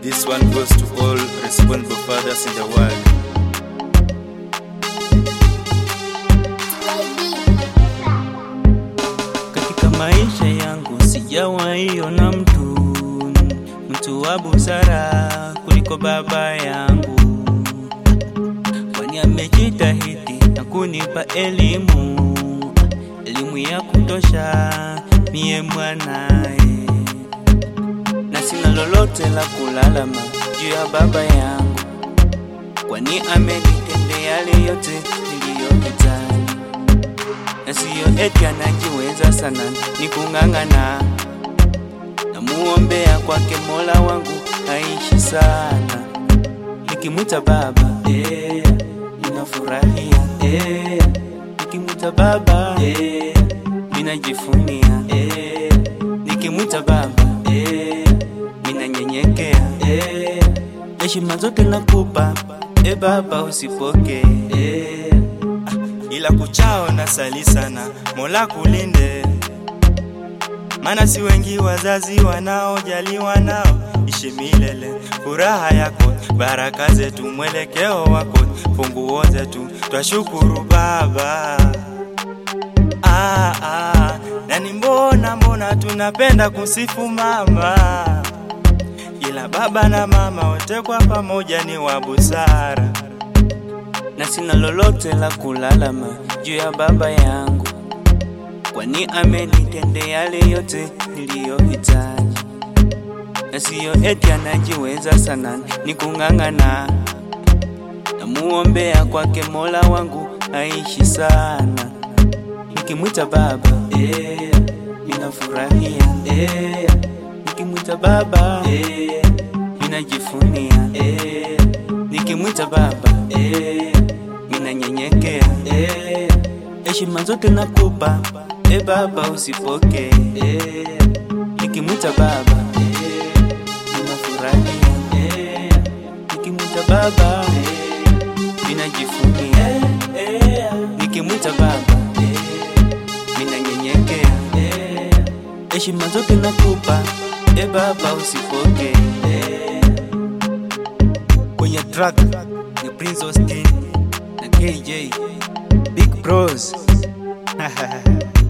This one goes to all responsible fathers in the world. Katika maisha yangu sijawahi ona mtu mtu wa busara kuliko baba yangu, kwani amejitahidi na kunipa elimu, elimu ya kutosha mie mwanaye, na sina lolote la kulalama juu ya baba yangu, kwani amenitendea yale yote niliyohitaji na siyo eti anajiweza sana, ni kung'ang'ana. Namuombea kwake Mola wangu aishi sana, nikimwita baba eh, ninafurahia eh, nikimwita baba eh, ninajifunia eh, nikimwita baba eh, ninanyenyekea eh, heshima zote nakupa eh, baba usipokee eh, ila kuchao na sali sana, Mola kulinde, maana si wengi wazazi wanaojaliwa nao. Ishi milele furaha yako, baraka zetu, mwelekeo wako, funguo zetu, twashukuru Baba. Ah, ah, nani mbona mbona tunapenda kusifu mama, ila baba na mama wote kwa pamoja ni wa busara. na sina lolote la kulalama juu ya baba yangu, kwani amenitendea yale yote niliyohitaji, na siyo eti anajiweza sana, ni kung'ang'ana. Namuombea kwake Mola wangu aishi sana, nikimwita baba eh, ninafurahia eh, nikimwita baba eh, ninajifunia eh, nikimwita baba eh, ninanyenyekea eh, heshima zote nakupa eh, baba usipokee eh, nikimwita baba eh, ninafurahia eh, nikimwita baba eh, ninajifunia eh, nikimwita baba eh, ninanyenyekea eh, heshima zote nakupa eh, baba usipokee eh, kwenye track ni Prince Austin na KJ Big Bros